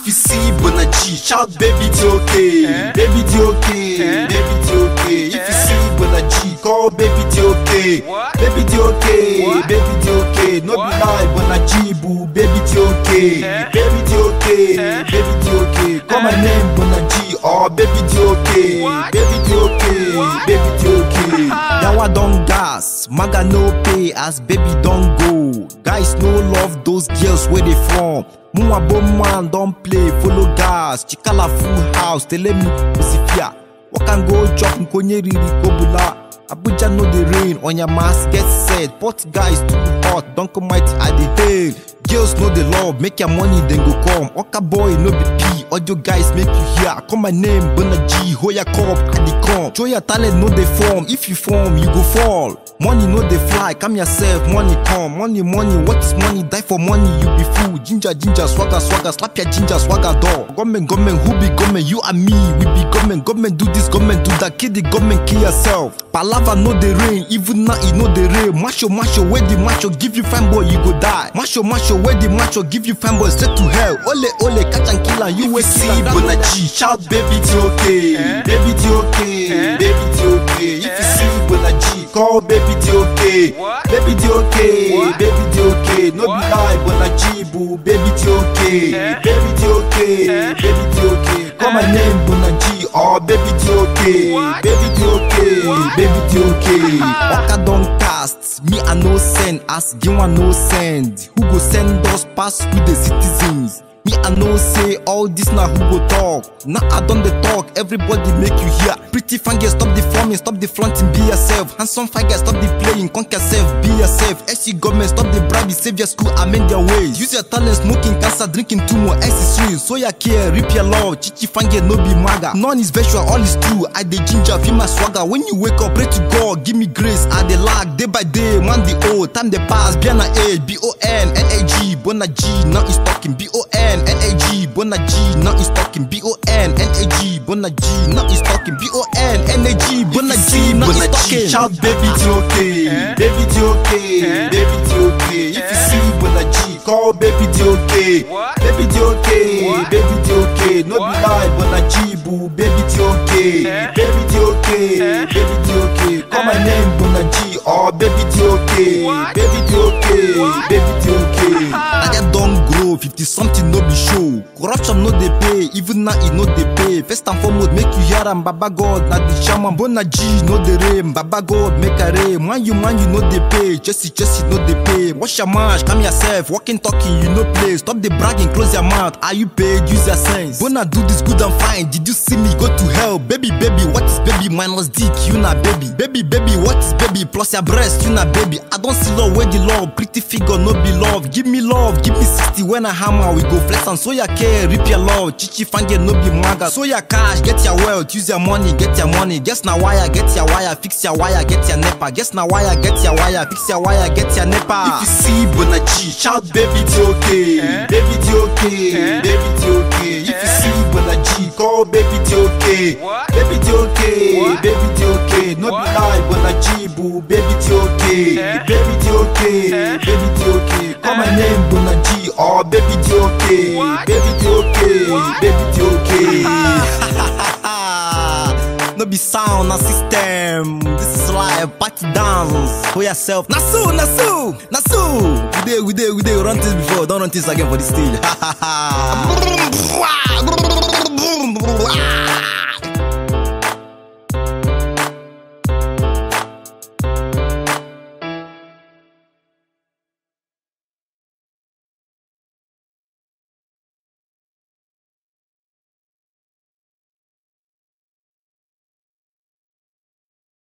If you see Bona G, shout baby it's okay. Baby it's okay. Baby it's okay. If you see Bona G, call baby it's okay. What? Baby it's okay. What? Baby it's okay. No be What? lie, Bona G boo. Baby it's okay. Eh? Baby it's okay. Eh? Baby it's okay. Call my Eh? name Bona G. Oh baby it's okay. What? Baby it's okay. What? Baby it's okay. Yawa don gas, maga no pay as baby don go. Guys no love those girls where they from. Mwa man don play, follow gas. Chikala full house, tell me Osifia. What can go chop nkonye riri kobula. Abuja no the rain, on your mask get set. Pot guys too hot, don't come mighty at the hail. Girls know the love, make your money then go come. Oka boy no be P, audio guys make you hear. Call my name, Bona G, Hoya Cup, I the come. Show your talent, no they form. If you form, you go fall. Money no they fly, come yourself, money come. Money, money, what is money? Die for money, you be fool. Ginger, ginger, swagger, swagger, slap your ginger, swagger door. Government, government, who be government? You and me, we be government. Government do this, government do that. Kid the government, kill yourself. Palava no the rain, even now it no the rain. Macho, macho, where the macho give you fine boy, you go die. Macho, macho, where the macho give you fine boy, straight to hell. Ole, ole, catch and kill and you If will you see Bona G, shout baby it's okay. Eh? Baby it's okay. Eh? Baby it's okay. If you Eh? see Bona G, call baby it's okay. What? Baby it's okay. What? Baby it's okay. No be What? lie, Bona G boo. Baby it's okay. Eh? Baby it's okay. Eh? Baby it's okay. Call my Eh? name Bona G. Oh baby it's okay. What? Baby it's okay. What? Baby it's okay. Oka don cast, me I no send, as Ginwa no send. Who go send us pass with the citizens? Me I no say all this now who go talk. Now I done the talk, everybody make you hear. Pretty fine girl, stop the forming, stop the flaunting, be yourself. Handsome fine girl, stop the playing, conquer yourself, be yourself. SC government, stop the bribe, save your school, amend their ways. Use your talent, smoking cancer, drinking too much accessories. So ya care, rip your love, chichi fine girl, no be maga. None is virtual, all is true. I the ginger, feel my swagger. When you wake up, pray to God, give me grace. I the lag, day by day, man the old, time the pass, be an age, B O N N A G, Bona G, now is talking, B O N N A G, Bona G, now is talking, B O N N A G, Bona G, now is talking, B O N N A G, Bona G, now Bona is G, talking. shout baby it's okay. Eh? Baby it's okay. Eh? Baby it's okay. If you Eh? see Bona G, call baby it's okay. What? Baby it's okay. What? Baby it's okay. No be What? lie, Bona G boo. Baby it's okay. Eh? Baby it's okay. Eh? Baby it's okay. Call my Eh? name Bona G. Oh baby it's okay. What? Baby it's okay. What? Baby it's okay. Nadia don grow, 50 something no be show. Corruption no dey pay, even now e no dey pay. First and foremost, make you hear am, Baba God, na the shaman. Bona G no dey rain, Baba God make a rain. Man you man you no dey pay, Jesse Jesse no dey pay. Wash your mouth, calm yourself, walking talking you no play. Stop the bragging, close your mouth. Are you paid? Use your sense. Bona do this good and fine. Did you see me go to hell? Baby baby, what is baby minus dick? You na baby. Baby baby, what is baby plus your breast? You na baby. I don't see love where the love, pretty figure no be love. Give me love, give me 60 when I hammer. We go flex and so ya care, rip your love. Chichi fange no be maga. So ya cash, get your wealth, use your money, get your money. Guess na wire, get your wire, fix your wire, get your nepa. Guess na wire, get your wire, fix your wire, get your nepa. If you see Bona G, shout baby it's okay. Eh? Baby it's okay. Eh? Baby it's okay. If you Eh? see Bona G, call baby it's okay. What? Baby it's okay. What? Baby it's okay. No What? be lie, Bona G boo. Baby it's okay. Eh? Baby it's okay. Eh? Baby it's okay. Call my Eh? name Bona G. Oh baby it's okay. What? Baby it's okay. What? Baby it's okay. no be sound, na system. This is live, party dance for yourself. Nasu, Nasu, Nasu. We dey, we dey, we dey run this before. Don't run this again for the stage.